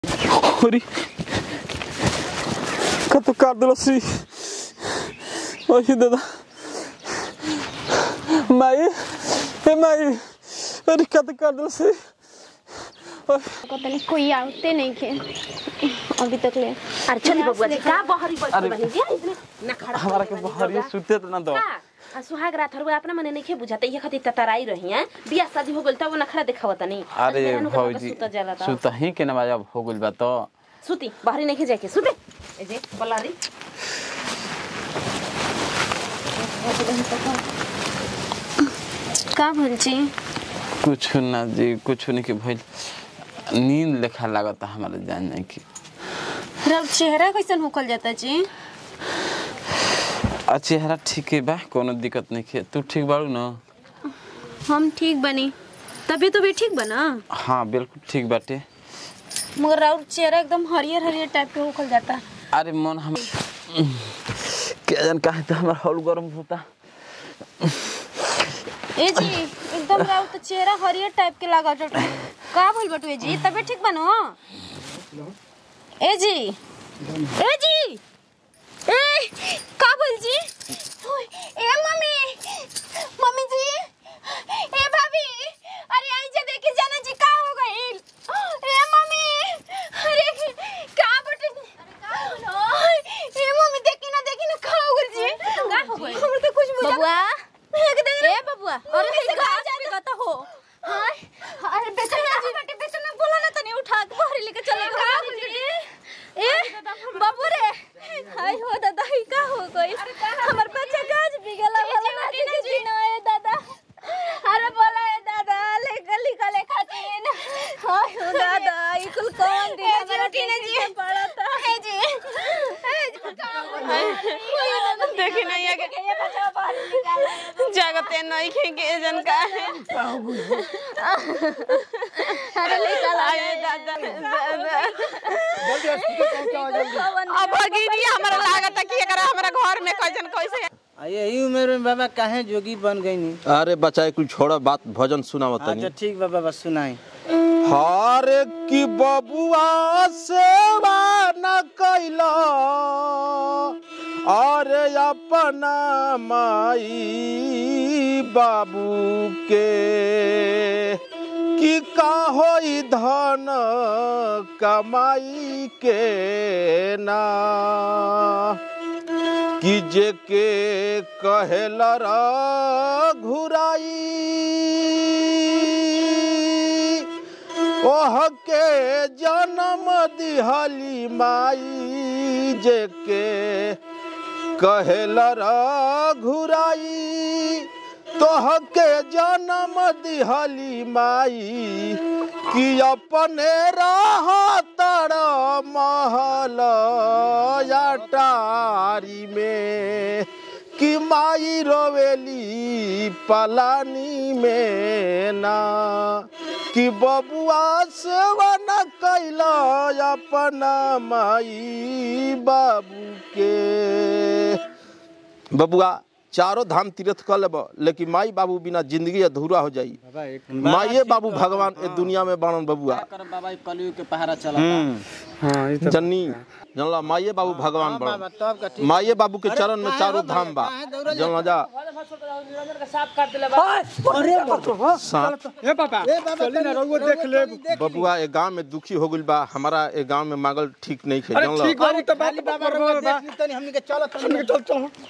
Ori. Kata Cardola si. Oi, दादा माई ए माई अरे कत कर दो से पता नहीं कोई आते नहीं खे अभी तक ले अरे चली बबुआ जी का बहरी बैठ अरे। बनी जी इतने ना खड़ा हमारा के बहरी सुते तो ना दो का आ सुहाग रात हरवा अपना मने नहीं बुझाते ये खातिर ततराई रही हैं बियाह शादी हो गइल तब ना खड़ा देखावत नहीं अरे भौजी सुत जाला ता सुता ही के नवाज अब हो गइल बा तो सुती बाहरी नहीं जाके सुते ए जे बलारी का भंची कुछ ना जी कुछ नहीं के भइल नींद लेखा लागता हमारे जान नहीं की रब चेहरा कैसन होकल जाता जी आ चेहरा ठीक है बा कोनो दिक्कत नहीं है तू ठीक बाड़ू ना हम ठीक बनी तबीयत भी ठीक बना हाँ बिल्कुल ठीक बाटे मगर राउर चेहरा एकदम हरियर हरियर टाइप के होकल जाता अरे मन हम क्या जान काहे तो हमारा हॉल गरम होता ए जी एकदम राउर तो चेहरा हरियर टाइप के लागा टट का भइल बटुए जी तबीयत ठीक बनो ए जी ए जी ए का भइल जी ओए, ए मम्मी मम्मी जी ए भाभी अरे आई जा देखे जाना जी का हो गइल ए मम्मी अरे का बटे ओए, ए मम्मी देखी ना देखी ना का हो गइल जी का हो गइल हमर तो कुछ बुझा बबुआ ए बबुआ अरे कैसे का कहा जाता कहता हो हाय अरे बेचना जी बेटे बेचना बोला ना तनी उठा के बाहर लेके चले का ए बाबू रे हाय हो दादा ही का हो गई हमर बच्चा गाज बिगला वाला ना जी ना ए दादा अरे बोला ए दादा ले गली गले खातिर हाय हो दादा ई कुल कौन दिन हमारा टीने जी पड़ा था ए जी देखी नहीं है कि ये बच्चा बाहर निकाल जगते नहीं खेगे जन का है अरे निकाल आए दादा दादा अब भगिनी हमरा लागत है कि एकरा हमरा घर में कैसन कैसे आ, यही उम्र में बाबा काहे जोगी बन गई नी अरे बचाए कुछ छोड़ा बात भजन सुनाव अच्छा तनी ठीक बा बाबा सुनाई हरे की बबुआ सेवा न कैला अरे अपना माई बाबू के कि का होई धन कमाई के ना कि जे के कहेला घुराई ओह के जन्म दिहली माई जे के कहेला घुराई तोह के जन्म दिहली माई कि अपने रह तर महल अटारी में कि माई रोवेली पलानी में ना कि बबुआ सेवा न कैला अपना माई बाबू के बबुआ चारों धाम तीर्थ कर लेब लेकिन माई बाबू बिना जिंदगी अधूरा हो जाई बाबा एक माइए बाबू भगवान ए दुनिया में बनन बबुआ कर बाबा ई कलयुग के पहाड़ा चला जन्नी जनला माइए बाबू भगवान बाबा बन तब का ठीक माइए बाबू के चरण में चारों धाम बा जनला जा सांप ए बाबा चली ना रहुओ देख ले बबुआ ए गांव में दुखी हो गइल बा हमारा ए गांव में मांगल ठीक नहीं खे जनला बाबू तो बात बाबा रहुओ देख ली तनी हमनी के चलो तनी चल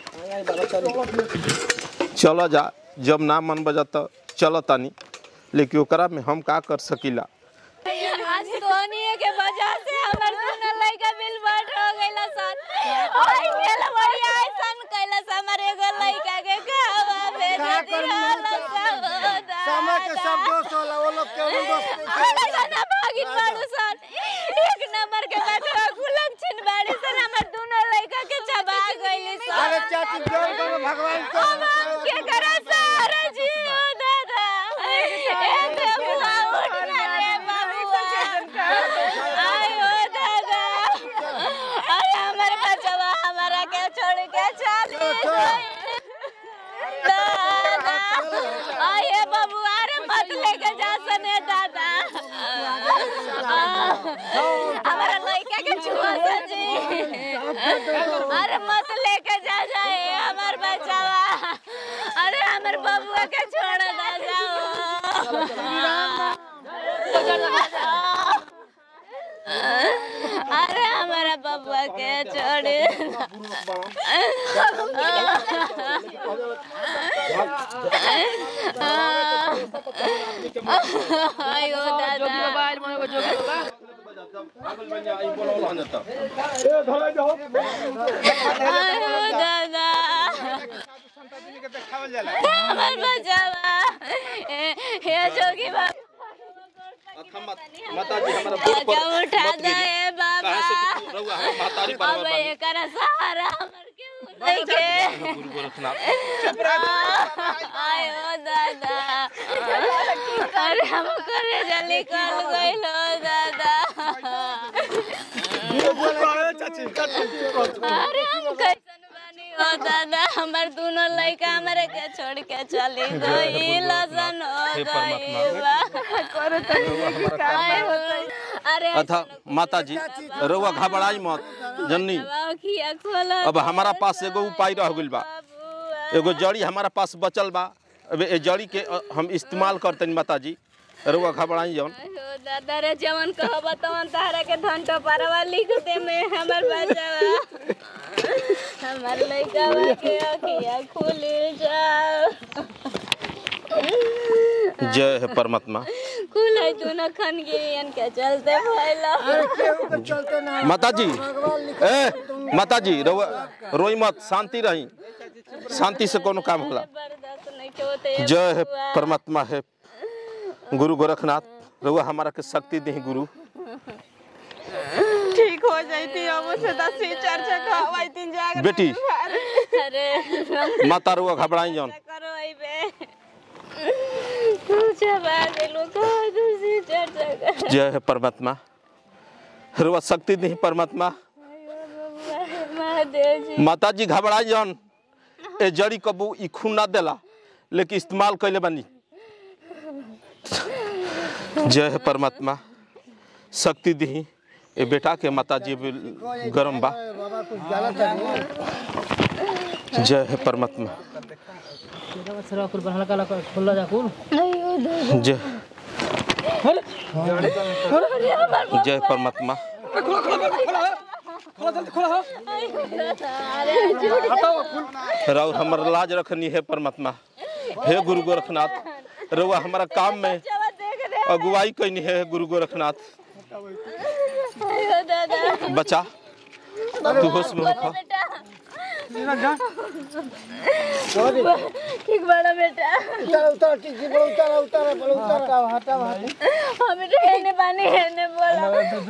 चल चलो जा जब ना मन बजा तो चलो तानी लेकिन ओकरा में हम का कर सकीला आज धोनी के वजह से हमर दोनों लड़का बिल बाट हो गइला सन ओए गेल बढ़िया ऐसन कैला हमर एगो लड़का के खावा भेज दिहल समय के सब दोस्त होला वो लोग के वो दोस्त अरे जना भागिन बाड़ू सन एक नंबर के बेटा गुलक छिन बाड़ी सन हमर दोनों लड़का के चबा गइली सन अरे चाची जोर करो भगवान को अब हम के करे सारे जियो दादा ए देवना उठ ना रे बाबूआ आयो दादा अरे हमारे बचवा हमारा के छोड़ के चली गई दादा आये बाबूआ रे मत लेके जा सने दादा के छुआ जी अरे मत लेके जा जाए हमार बचावा अरे हमार बबुआ के छोड़ ना जाओ अरे हमारा बबुआ के छोड़ आयो दादा आयो दादा हमार बचावा ए- हे जोगी बाबा माता जी हमारा आजा उठा दे बाबा रहुआ हम महतारी पर अब एकरा सहारा हमर केहू नहीं के गुरु गोरखनाथ आयो दादा अरे हम करे जल्दी कर गइलो दादा अरे हम कैसन बानी हो दादा हमर दोनों लड़का हमरे के छोड़ के चली गई लसन हो गई अरे अथा माता जी रहुआ घबराई मत जननी खिया खोला अब हमारा पास एगो उपाय रह गइल बा एगो जड़ी हमारा पास बचल बा अब ए जड़ी के अ, हम इस्तेमाल करतनी माता जी रहुआ घबराई जौन आयो दादा रे जवन कहब तवन तारा के धंटो पारवा लिख दे में हमर बचावा हमर लइकावा के अखिया खुल जाओ जय है परमात्मा खुल है तू न खन गिरियन के चलते भइला चलते ना माता जी ए माता जी रहुआ रोई मत शांति रही शांति से कोनो काम होला बर्दाश्त नहीं के होते जय है परमात्मा है गुरु गोरखनाथ रहुआ हमारा के शक्ति दे गुरु ठीक हो जाती अब से दस ही चर्चा कहवाई तीन जाग बेटी अरे माता रहुआ घबराई जौन करो आई बे पूछा बात लोग कहा दूसरी चर्चा कर जय है परमात्मा रहुआ शक्ति दे परमात्मा महादेव जी माता जी घबराई जौन ए जड़ी कबू ई खून ना देला लेकिन इस्तेमाल कैले बानी जय है परमात्मा शक्ति दी ए बेटा के माता जी भी गरम बा बाबा कुछ गलत है नहीं जय है परमात्मा जय जय परमात्मा राउर हमर लाज रखनी है परमात्मा हे गुरु गोरखनाथ रउआ हमारा काम में अगुवाई कैनी है गुरु गोरखनाथ आयो दादा बचा तू होश में होखा ठीक बड़ा बेटा उतर उतर ठीक जी बोल उतर उतर बोल उतर हटाओ हटाओ हमें तो हेने पानी हेने बोला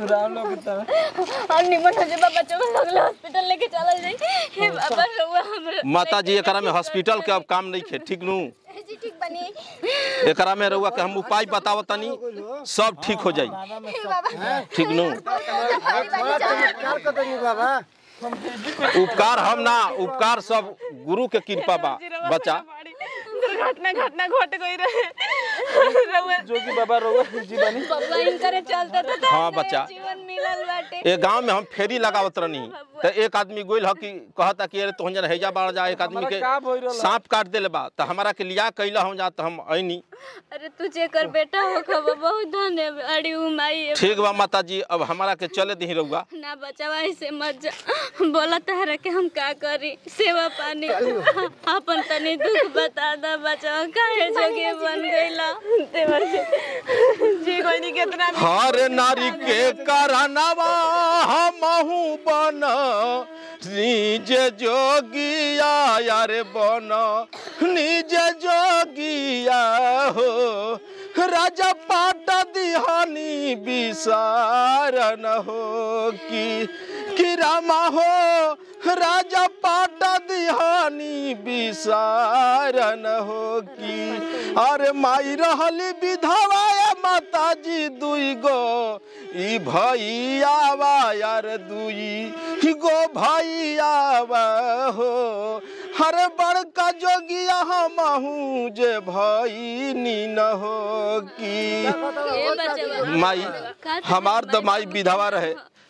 और निमन हो जाए बच्चों को लगले हॉस्पिटल लेके चला जाए हे बाबा रहुआ हमरा माता जी एकरा में हॉस्पिटल के अब काम नहीं खे ठीक नू जी ठीक बनी एकरा में रउआ के हम उपाय बतावत तनी सब ठीक हो जाई ठीक नू बड़ा चमत्कार कर देनी बाबा उपकार हम ना उपकार सब गुरु के कृपा बा बच्चा दुर्घटना घटना घट गई रहे रउआ जोगी बाबा रउआ जीवानी बाबा इनकरे चलते तो हाँ, बच्चा। जीवन मिलल बाटे ए गांव में हम फेरी लगावत रहनी तो एक आदमी गोइल ह कि कहता कि अरे तोहन जन हैजा बाढ़ जा एक आदमी के सांप काट देले बा तो हमारा के लिया कैला हम जा तो हम ऐनी अरे तुझे कर बेटा हो खबर बहुत धन्य अड़ी उमाई ठीक बा माता जी अब हमारा के चले दी रउआ ना बचावा ऐसे मत जा बोला तहरा के हम का करी सेवा पानी अपन तनी दुख बता दा बचावा काहे जोगी बन गईला देवर जी जी कोई नहीं कितना हर नारी के करनवा हमहू बन निज जोगिया यार बन निज जोगिया हो राजा पाट दिहानी विसारन हो कि कि रामा हो राजा पाट दिहानी विसारन हो कि अरे माई रहली विधवा ए माता जी दुई गो ई भैयावा यार दुई गो भैयावा हो हर बड़का जोगिया हमहू जे भईनी न हो की ए बचावा माई हमार तो माई विधवा रहे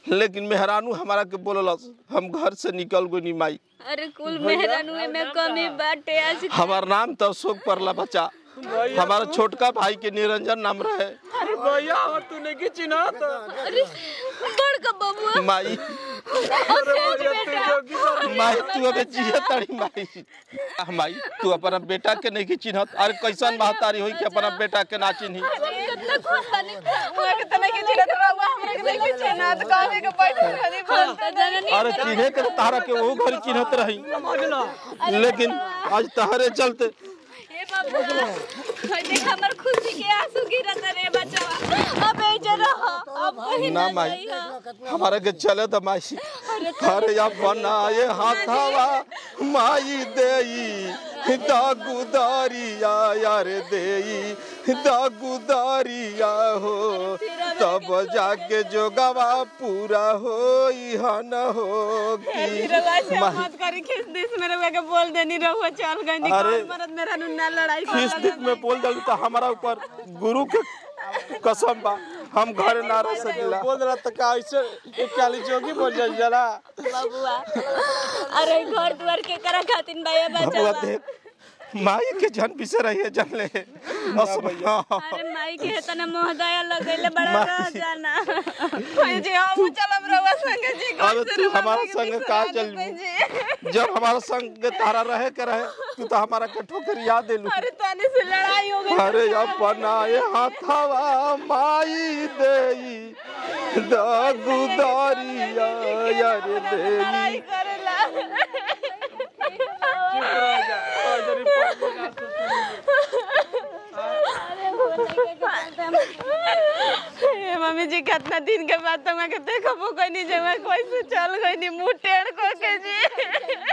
लेकिन मेहरानू हमारा के बोललस हम घर से निकल गई नी माई अरे कुल मेहरानुए में कमी बाटे आज हमार नाम तो अशोक परला बच्चा हमारा छोटका भाई के निरंजन नाम रहे अरे भैया और तूने की चिन्हा था अरे बड़का बबुआ माई अरे भैया तू जोगी कर माई तू अबे जिया तारी माई आ, माई तू अपना बेटा के नहीं की चिन्हत अरे कैसन महतारी होई कि अपना बेटा के ना चिन्ही कितना खुश बानी हमरा के तना के चिन्हत रहुआ हमरा के नहीं चिन्हत कहले के बैठल रहली हम तो जननी अरे चिन्हे के तो तारा के वो घर चिन्हत रही लेकिन आज तहरे चलते ए बबुआ होय देख हमर खुशी के आंसू गिरत रे बचवा अब ए जे रह अब कहीं ना ना माई जाई हा हमारे के चले तो माई अरे या बनाए हाथावा माई देई दागुदारिया यार देई दागुदारिया हो तब जाके जोगवा पूरा हो हन हो की माई मत करी खिस दिस मेरे वे के बोल देनी रहुआ चल गई नी अरे मरद मेरा नुना लड़ाई किस दिन में बोल दल तो हमारा ऊपर गुरु के कसम बा हम घर ना रह सकेला बोल रहा था का ऐसे एक काली जोगी बोल जा जला बबुआ अरे घर द्वार के करा खातिन भैया बबुआ बचवा देख माई के जन पिसे रही है जन ले भैया अरे माई के तना मोहदया लगैले बड़ा माई। रह जाना कोई जी हम चलम रहुआ संग जी अरे तू हमारा संग का चल जब हमारा संग तारा रहे के रहे तू तो हमारा के ठोकर याद दिलू अरे तने से लड़ाई हो गई अरे अपनाए हाथवा माई देई दागुदारिया यार देई करेला ए मम्मी जी कितना दिन के बाद तुम के देखबो कोई नहीं जमा कोई से चल गई नी मुंह टेढ़ को के जी